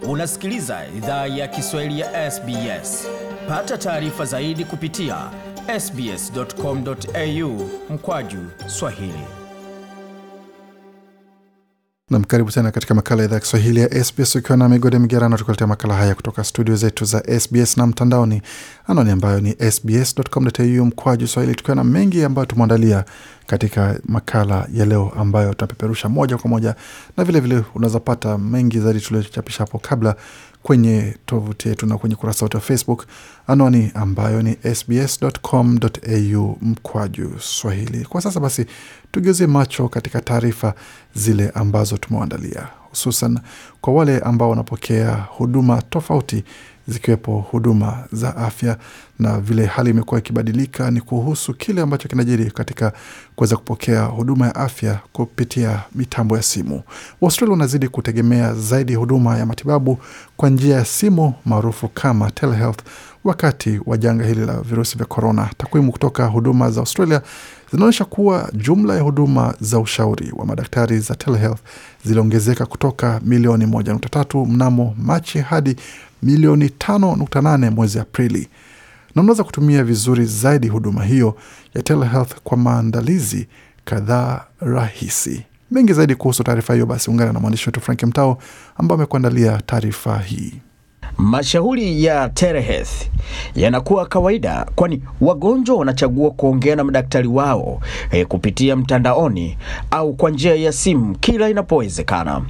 Unasikiliza idhaa ya Kiswahili ya SBS. Pata taarifa zaidi kupitia sbs.com.au mkwaju swahili. Nam, karibu tena katika makala ya idhaa ya Kiswahili ya SBS ukiwa na migode migerano, tukuletea makala haya kutoka studio zetu za SBS na mtandaoni, anwani ambayo ni sbs.com.au mkwaju swahili, tukiwa na mengi ambayo tumeandalia katika makala ya leo ambayo tunapeperusha moja kwa moja, na vilevile unaweza pata mengi zaidi tuliochapisha hapo kabla kwenye tovuti yetu na kwenye kurasa wetu wa Facebook, anwani ambayo ni sbs.com.au mkwaju swahili. Kwa sasa basi, tugeuzie macho katika taarifa zile ambazo tumewaandalia, hususan kwa wale ambao wanapokea huduma tofauti zikiwepo huduma za afya na vile hali imekuwa ikibadilika, ni kuhusu kile ambacho kinajiri katika kuweza kupokea huduma ya afya kupitia mitambo ya simu. Waustralia wanazidi kutegemea zaidi huduma ya matibabu kwa njia ya simu maarufu kama telehealth wakati wa janga hili la virusi vya korona. Takwimu kutoka huduma za Australia zinaonyesha kuwa jumla ya huduma za ushauri wa madaktari za telehealth ziliongezeka kutoka milioni 1.3 mnamo Machi hadi milioni 5.8 mwezi Aprili, na unaweza kutumia vizuri zaidi huduma hiyo ya telehealth kwa maandalizi kadhaa rahisi. Mengi zaidi kuhusu taarifa hiyo, basi ungana na mwandishi wetu Frank Mtao ambao amekuandalia taarifa hii. Mashauri ya telehealth yanakuwa kawaida, kwani wagonjwa wanachagua kuongea na madaktari wao eh, kupitia mtandaoni au kwa njia ya simu kila inapowezekana.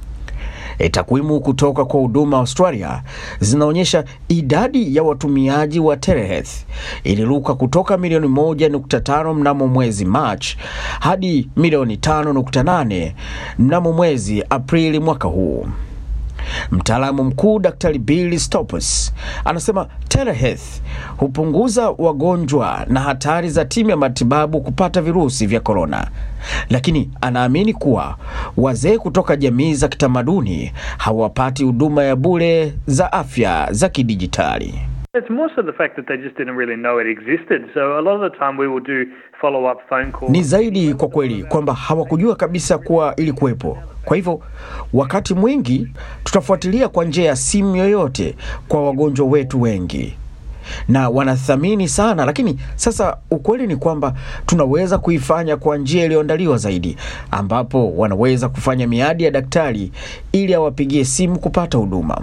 E, takwimu kutoka kwa huduma Australia zinaonyesha idadi ya watumiaji wa telehealth iliruka kutoka milioni 1.5 mnamo mwezi March hadi milioni 5.8 mnamo mwezi Aprili mwaka huu. Mtaalamu mkuu Daktari Bill Stoppers anasema telehealth hupunguza wagonjwa na hatari za timu ya matibabu kupata virusi vya korona, lakini anaamini kuwa wazee kutoka jamii za kitamaduni hawapati huduma ya bure za afya za kidijitali. It's more so the fact that they just didn't really know it existed. So a lot of the time we will do follow-up phone calls. Ni zaidi kwa kweli kwamba hawakujua kabisa kuwa ilikuwepo. Kwa hivyo wakati mwingi tutafuatilia kwa njia ya simu yoyote kwa wagonjwa wetu wengi na wanathamini sana, lakini sasa ukweli ni kwamba tunaweza kuifanya kwa njia iliyoandaliwa zaidi, ambapo wanaweza kufanya miadi ya daktari ili awapigie simu kupata huduma.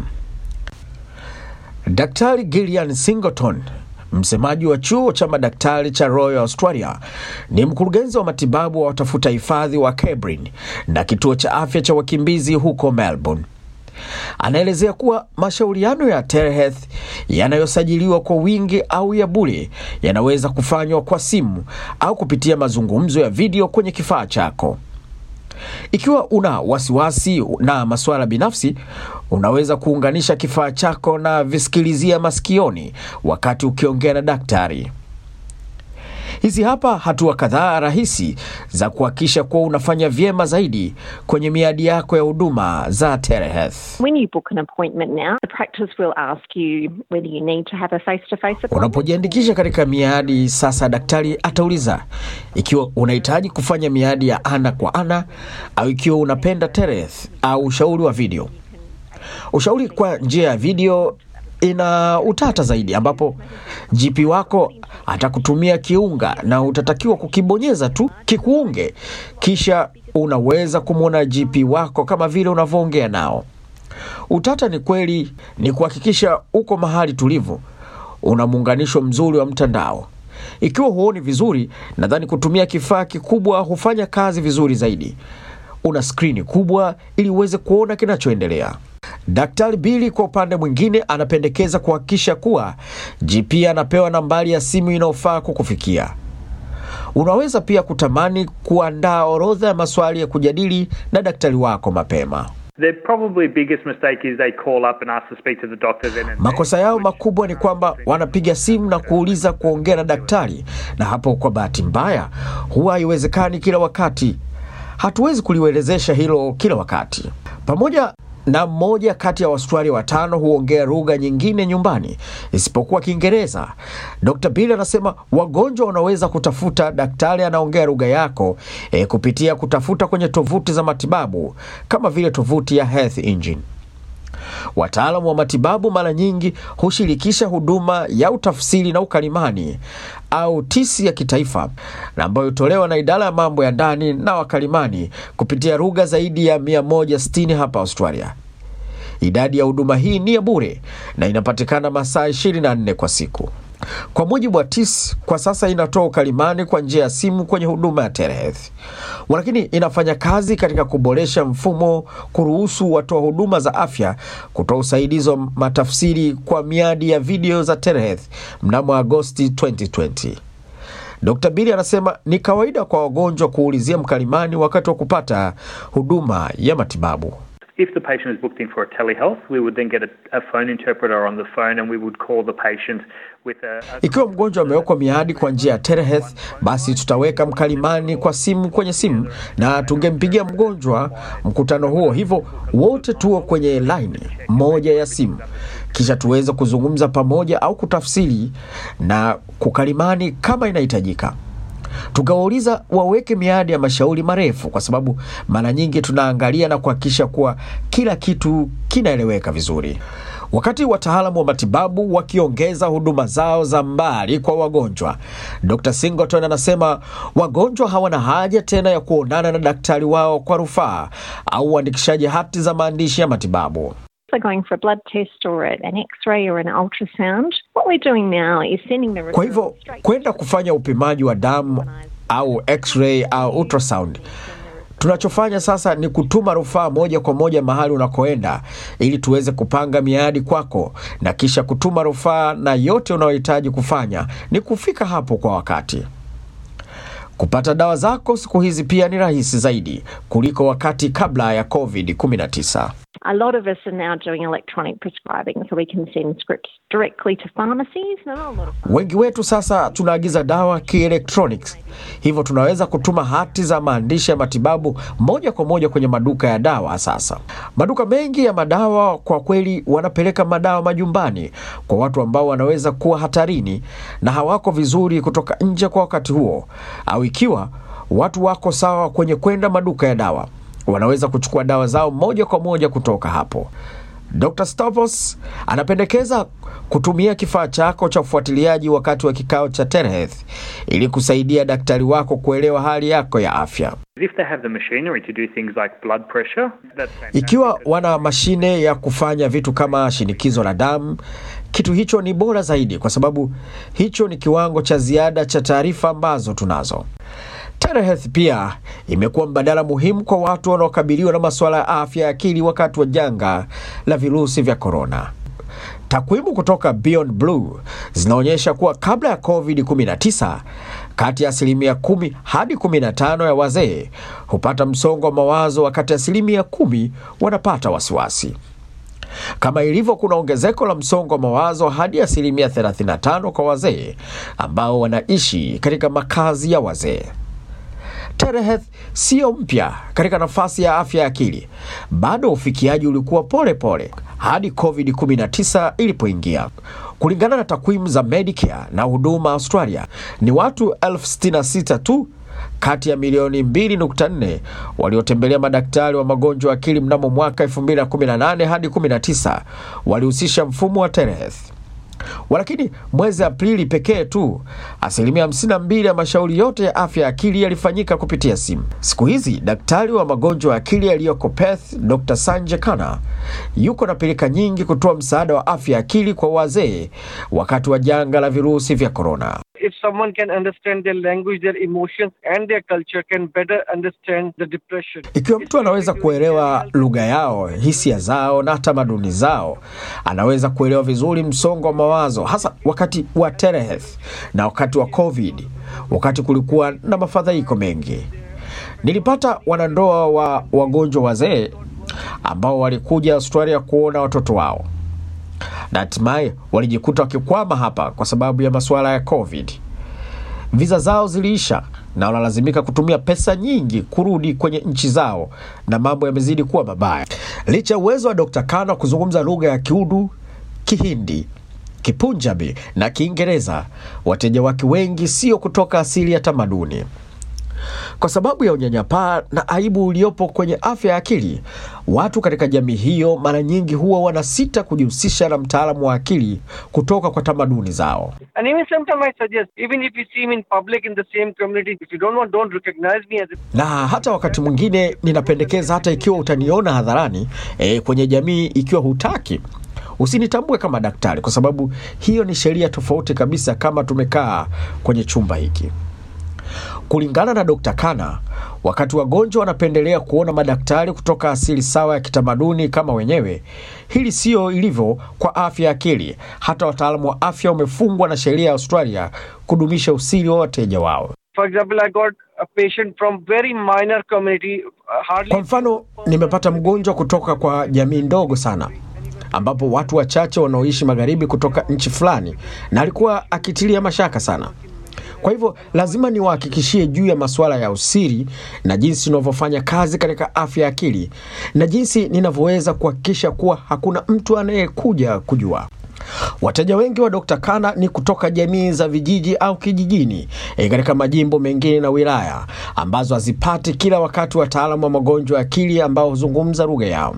Daktari Gillian Singleton msemaji wa chuo cha madaktari cha Royal Australia ni mkurugenzi wa matibabu wa watafuta hifadhi wa Cabrin na kituo cha afya cha wakimbizi huko Melbourne. Anaelezea kuwa mashauriano ya telehealth yanayosajiliwa kwa wingi au ya bure yanaweza kufanywa kwa simu au kupitia mazungumzo ya video kwenye kifaa chako. Ikiwa una wasiwasi na masuala binafsi, unaweza kuunganisha kifaa chako na visikilizia masikioni wakati ukiongea na daktari. Hizi hapa hatua kadhaa rahisi za kuhakikisha kuwa unafanya vyema zaidi kwenye miadi yako ya huduma za telehealth. When you book an appointment now, the practice will ask you whether you need to have a face-to-face appointment. Unapojiandikisha katika miadi sasa, daktari atauliza ikiwa unahitaji kufanya miadi ya ana kwa ana au ikiwa unapenda telehealth au ushauri wa video. Ushauri kwa njia ya video ina utata zaidi, ambapo GP wako atakutumia kiunga na utatakiwa kukibonyeza tu kikuunge, kisha unaweza kumwona GP wako kama vile unavyoongea nao. Utata ni kweli ni kuhakikisha uko mahali tulivu, una muunganisho mzuri wa mtandao. Ikiwa huoni vizuri, nadhani kutumia kifaa kikubwa hufanya kazi vizuri zaidi. Una skrini kubwa ili uweze kuona kinachoendelea. Daktari Bili kwa upande mwingine anapendekeza kuhakikisha kuwa GP anapewa nambari ya simu inayofaa kukufikia. Unaweza pia kutamani kuandaa orodha ya maswali ya kujadili na daktari wako mapema. The probably biggest mistake is they call up and ask to speak to the doctor then and Makosa yao makubwa ni kwamba wanapiga simu na kuuliza kuongea na daktari, na hapo kwa bahati mbaya huwa haiwezekani kila wakati. Hatuwezi kuliwelezesha hilo kila wakati. Pamoja na mmoja kati ya Waustralia watano huongea lugha nyingine nyumbani isipokuwa Kiingereza. Dr. Bill anasema wagonjwa wanaweza kutafuta daktari anaongea lugha yako e, kupitia kutafuta kwenye tovuti za matibabu kama vile tovuti ya Health Engine. wataalamu wa matibabu mara nyingi hushirikisha huduma ya utafsiri na ukalimani au tisi ya kitaifa na ambayo hutolewa na idara ya mambo ya ndani na wakalimani kupitia lugha zaidi ya 160 hapa Australia. Idadi ya huduma hii ni ya bure na inapatikana masaa 24 kwa siku. Kwa mujibu wa TIS, kwa sasa inatoa ukalimani kwa njia ya simu kwenye huduma ya telehealth, lakini inafanya kazi katika kuboresha mfumo kuruhusu watoa huduma za afya kutoa usaidizi wa matafsiri kwa miadi ya video za telehealth mnamo Agosti 2020. Dr. Bili anasema ni kawaida kwa wagonjwa kuulizia mkalimani wakati wa kupata huduma ya matibabu. If the patient is booked in for a telehealth, we would then get a, a phone interpreter on the phone and we would call the patient with a, a Ikiwa mgonjwa amewekwa miadi kwa njia ya telehealth, basi tutaweka mkalimani kwa simu kwenye simu na tungempigia mgonjwa mkutano huo, hivyo wote tuo kwenye laini moja ya simu, kisha tuweze kuzungumza pamoja au kutafsiri na kukalimani kama inahitajika. Tukawauliza waweke miadi ya mashauri marefu, kwa sababu mara nyingi tunaangalia na kuhakikisha kuwa kila kitu kinaeleweka vizuri. Wakati wataalamu wa matibabu wakiongeza huduma zao za mbali kwa wagonjwa, Dr. Singleton anasema wagonjwa hawana haja tena ya kuonana na daktari wao kwa rufaa au uandikishaji hati za maandishi ya matibabu. they're going for a blood test or an x-ray or an ultrasound, what we're doing now is sending the Kwa hivyo kwenda kufanya upimaji wa damu au x-ray au ultrasound, tunachofanya sasa ni kutuma rufaa moja kwa moja mahali unakoenda ili tuweze kupanga miadi kwako na kisha kutuma rufaa, na yote unayohitaji kufanya ni kufika hapo kwa wakati. Kupata dawa zako siku hizi pia ni rahisi zaidi kuliko wakati kabla ya COVID-19. A lot of us are now doing electronic prescribing, so we can send scripts directly to pharmacies. Not a lot of Wengi wetu sasa tunaagiza dawa kielektronics, hivyo tunaweza kutuma hati za maandishi ya matibabu moja kwa moja kwenye maduka ya dawa. Sasa maduka mengi ya madawa kwa kweli wanapeleka madawa majumbani kwa watu ambao wanaweza kuwa hatarini na hawako vizuri kutoka nje kwa wakati huo, au ikiwa watu wako sawa kwenye kwenda maduka ya dawa, wanaweza kuchukua dawa zao moja kwa moja kutoka hapo. Dr. Stavros anapendekeza kutumia kifaa chako cha ufuatiliaji wakati wa kikao cha telehealth ili kusaidia daktari wako kuelewa hali yako ya afya. If they have the machinery to do things like blood pressure, that's fantastic. Ikiwa wana mashine ya kufanya vitu kama shinikizo la damu, kitu hicho ni bora zaidi, kwa sababu hicho ni kiwango cha ziada cha taarifa ambazo tunazo. Telehealth pia imekuwa mbadala muhimu kwa watu wanaokabiliwa na masuala ya afya ya akili wakati wa janga la virusi vya korona. Takwimu kutoka Beyond Blue zinaonyesha kuwa kabla ya COVID-19 kati ya asilimia kumi hadi 15 ya wazee hupata msongo wa mawazo, wakati asilimia kumi wanapata wasiwasi. Kama ilivyo, kuna ongezeko la msongo wa mawazo hadi asilimia 35 kwa wazee ambao wanaishi katika makazi ya wazee. Telehealth siyo mpya katika nafasi ya afya ya akili. Bado ufikiaji ulikuwa pole pole hadi COVID-19 ilipoingia. Kulingana na takwimu za Medicare na Huduma Australia, ni watu elfu sitini na sita tu kati ya milioni 2.4 waliotembelea madaktari wa magonjwa ya akili mnamo mwaka 2018 hadi 19 walihusisha mfumo wa telehealth. Walakini mwezi Aprili pekee tu asilimia 52 ya mashauri yote ya afya ya akili yalifanyika kupitia simu. Siku hizi daktari wa magonjwa ya akili aliyoko Perth, Dr Sanjay Khanna yuko na pilika nyingi kutoa msaada wa afya ya akili kwa wazee wakati wa janga la virusi vya korona. if someone can understand their language, their emotions, and their culture, can better understand the depression. Ikiwa mtu anaweza kuelewa lugha yao, hisia zao na tamaduni zao, anaweza kuelewa vizuri msongo wa mawazo, hasa wakati wa telehealth na wakati wa COVID, wakati kulikuwa na mafadhaiko mengi. Nilipata wanandoa wa wagonjwa wazee ambao walikuja Australia kuona watoto wao na hatimaye walijikuta wakikwama hapa kwa sababu ya masuala ya COVID. Viza zao ziliisha na wanalazimika kutumia pesa nyingi kurudi kwenye nchi zao, na mambo yamezidi kuwa mabaya. Licha ya uwezo wa Dr. Khanna kuzungumza lugha ya Kiudu, Kihindi, Kipunjabi na Kiingereza, wateja wake wengi sio kutoka asili ya tamaduni. Kwa sababu ya unyanyapaa na aibu uliopo kwenye afya ya akili, watu katika jamii hiyo mara nyingi huwa wanasita kujihusisha na mtaalamu wa akili kutoka kwa tamaduni zao. And even sometimes I suggest, even if you see me in public in the same community, if you don't want, don't recognize me as a na hata wakati mwingine ninapendekeza hata ikiwa utaniona hadharani e, kwenye jamii, ikiwa hutaki usinitambue kama daktari, kwa sababu hiyo ni sheria tofauti kabisa kama tumekaa kwenye chumba hiki. Kulingana na Dr. Kana, wakati wagonjwa wanapendelea kuona madaktari kutoka asili sawa ya kitamaduni kama wenyewe, hili siyo ilivyo kwa afya ya akili. Hata wataalamu wa afya wamefungwa na sheria ya Australia kudumisha usiri wa wateja wao. For example, I got a patient from very minor community, uh, hardly Kwa mfano, nimepata mgonjwa kutoka kwa jamii ndogo sana ambapo watu wachache wanaoishi magharibi kutoka nchi fulani, na alikuwa akitilia mashaka sana. Kwa hivyo lazima niwahakikishie juu ya masuala ya usiri na jinsi unavyofanya kazi katika afya ya akili na jinsi ninavyoweza kuhakikisha kuwa hakuna mtu anayekuja kujua. Wateja wengi wa Dr. Kana ni kutoka jamii za vijiji au kijijini e, katika majimbo mengine na wilaya ambazo hazipati kila wakati wataalamu wa magonjwa ya akili ambao huzungumza lugha yao.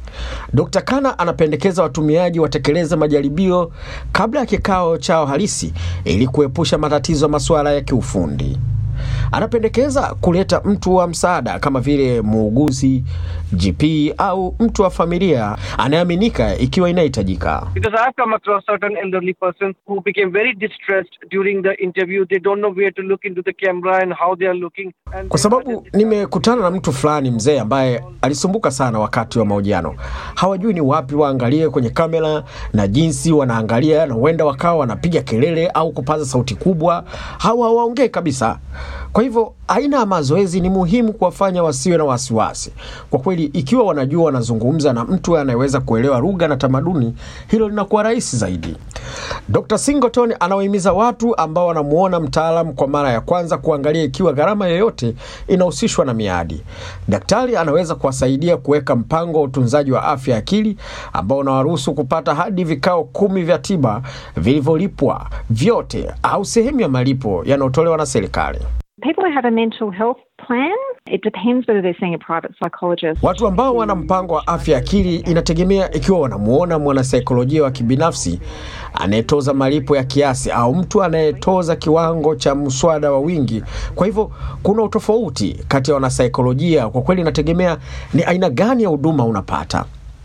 Dr. Kana anapendekeza watumiaji watekeleze majaribio kabla ya kikao chao halisi ili kuepusha matatizo ya masuala ya kiufundi. Anapendekeza kuleta mtu wa msaada kama vile muuguzi, GP au mtu wa familia anayeaminika ikiwa inahitajika. because I've come across certain elderly persons who became very distressed during the interview. They don't know where to look into the camera and how they are looking. And Kwa sababu nimekutana na mtu fulani mzee ambaye alisumbuka sana wakati wa mahojiano. Hawajui ni wapi waangalie kwenye kamera na jinsi wanaangalia, na huenda wakawa wanapiga kelele au kupaza sauti kubwa, hawa hawaongei kabisa. Kwa hivyo aina ya mazoezi ni muhimu kuwafanya wasiwe na wasiwasi. Kwa kweli, ikiwa wanajua wanazungumza na mtu anayeweza kuelewa lugha na tamaduni, hilo linakuwa rahisi zaidi. Dr. Singleton anawahimiza watu ambao wanamuona mtaalam kwa mara ya kwanza kuangalia ikiwa gharama yoyote inahusishwa na miadi. Daktari anaweza kuwasaidia kuweka mpango wa utunzaji wa afya ya akili ambao unawaruhusu kupata hadi vikao kumi vya tiba vilivyolipwa vyote au sehemu ya malipo yanayotolewa na serikali. People who have a mental health plan, it depends whether they're seeing a private psychologist. Watu ambao wana mpango wa afya ya akili inategemea ikiwa wanamuona mwanasaikolojia wa kibinafsi anayetoza malipo ya kiasi au mtu anayetoza kiwango cha mswada wa wingi. Kwa hivyo kuna utofauti kati ya wanasaikolojia. Kwa kweli inategemea ni aina gani ya huduma unapata.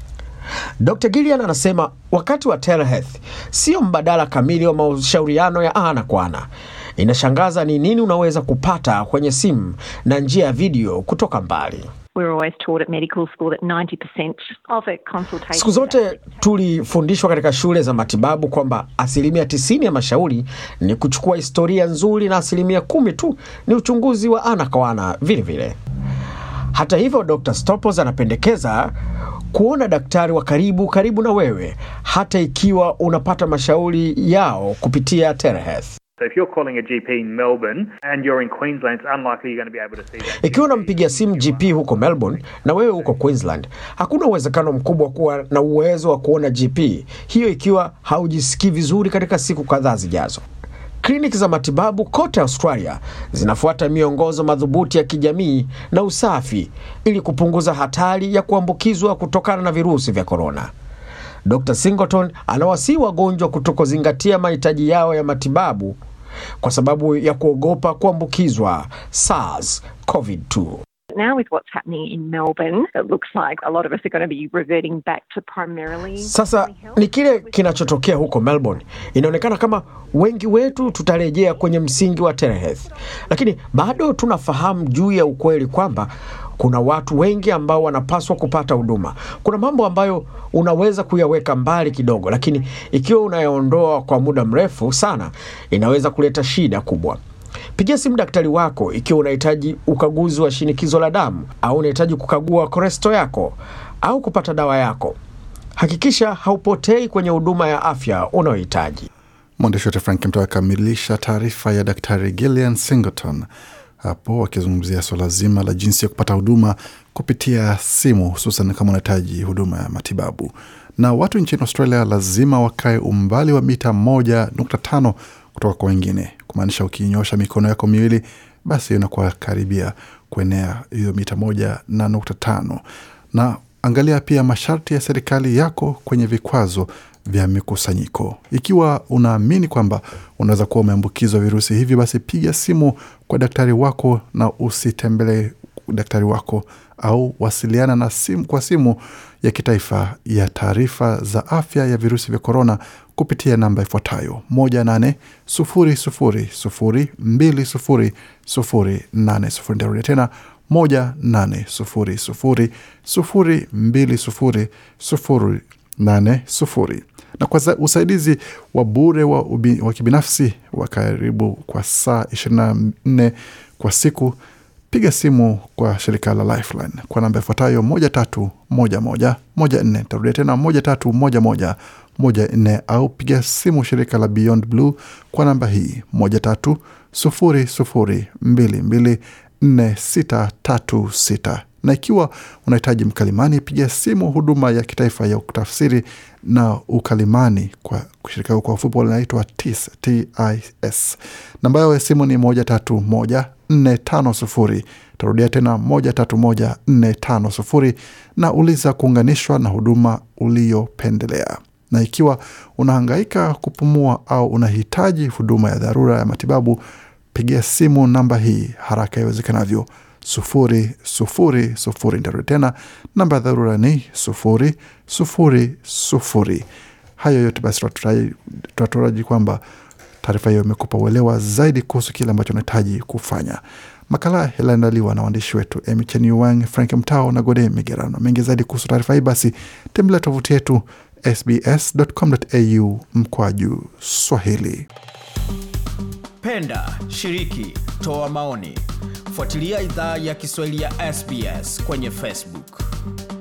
Dr. Gillian anasema wakati wa telehealth sio mbadala kamili wa mashauriano ya ana kwa ana. Inashangaza ni nini unaweza kupata kwenye simu na njia ya video kutoka mbali. We're always taught at medical school that 90% of a consultation. Siku zote tulifundishwa katika shule za matibabu kwamba asilimia tisini ya mashauri ni kuchukua historia nzuri na asilimia kumi tu ni uchunguzi wa ana kwa ana vile vile. Hata hivyo, Dr. Stopos anapendekeza kuona daktari wa karibu karibu na wewe, hata ikiwa unapata mashauri yao kupitia telehealth. So if you're calling a GP in Melbourne and you're in Queensland, it's unlikely you're going to be able to see that. Ikiwa unampigia simu GP huko Melbourne na wewe huko Queensland, hakuna uwezekano mkubwa wa kuwa na uwezo wa kuona GP, hiyo ikiwa haujisikii vizuri katika siku kadhaa zijazo. Kliniki za matibabu kote Australia zinafuata miongozo madhubuti ya kijamii na usafi ili kupunguza hatari ya kuambukizwa kutokana na virusi vya korona. Dr. Singleton anawasihi wagonjwa kutokuzingatia mahitaji yao ya matibabu kwa sababu ya kuogopa kuambukizwa SARS CoV-2. Now, with what's happening in Melbourne, it looks like a lot of us are going to be reverting back to primarily. Sasa ni kile kinachotokea huko Melbourne. Inaonekana kama wengi wetu tutarejea kwenye msingi wa telehealth, lakini bado tunafahamu juu ya ukweli kwamba kuna watu wengi ambao wanapaswa kupata huduma. Kuna mambo ambayo unaweza kuyaweka mbali kidogo, lakini ikiwa unayaondoa kwa muda mrefu sana, inaweza kuleta shida kubwa. Pigia simu daktari wako ikiwa unahitaji ukaguzi wa shinikizo la damu au unahitaji kukagua koresto yako au kupata dawa yako. Hakikisha haupotei kwenye huduma ya afya unayohitaji. Mwandishi wetu Frank Mto akamilisha taarifa ya Daktari Gillian Singleton hapo wakizungumzia suala zima la jinsi ya kupata huduma kupitia simu, hususan kama unahitaji huduma ya matibabu. Na watu nchini Australia lazima wakae umbali wa mita moja nukta tano kutoka kwa wengine, kumaanisha ukinyosha mikono yako miwili, basi inakuwa karibia kuenea hiyo mita moja na nukta tano na Angalia pia masharti ya serikali yako kwenye vikwazo vya mikusanyiko. Ikiwa unaamini kwamba unaweza kuwa umeambukizwa virusi hivi, basi piga simu kwa daktari wako na usitembelee daktari wako au wasiliana na simu kwa simu ya kitaifa ya taarifa za afya ya virusi vya korona kupitia namba ifuatayo 1800020080. Nitarudia tena 1800020080 na kwa za- usaidizi wa bure wa, ubi, wa kibinafsi wa karibu kwa saa 24 kwa siku piga simu kwa shirika la Lifeline kwa namba ifuatayo moja tatu moja moja moja nne. Tarudia tena moja tatu moja moja moja nne, au piga simu shirika la Beyond Blue kwa namba hii moja tatu sufuri sufuri mbili mbili nne sita tatu sita na ikiwa unahitaji mkalimani piga simu huduma ya kitaifa ya utafsiri na ukalimani kwa shirika kwa ufupi linaitwa TIS, TIS. Namba yao ya simu ni moja tatu moja nne tano sufuri. Tarudia tena moja tatu moja nne tano sufuri na uliza kuunganishwa na huduma uliyopendelea. Na ikiwa unahangaika kupumua au unahitaji huduma ya dharura ya matibabu, pigia simu namba hii haraka iwezekanavyo sufuri sufuri sufuri. Nitarudia tena namba ya dharura ni sufuri sufuri sufuri. Hayo yote basi tunataraji kwamba taarifa hiyo imekupa uelewa zaidi kuhusu kile ambacho unahitaji kufanya. Makala yaliandaliwa na waandishi wetu Emichen Wang, Frank Mtao na Gode Migerano. Mengi zaidi kuhusu taarifa hii, basi tembelea tovuti yetu sbs.com.au mkwaju Swahili. Penda, shiriki, toa maoni, fuatilia idhaa ya Kiswahili ya SBS kwenye Facebook.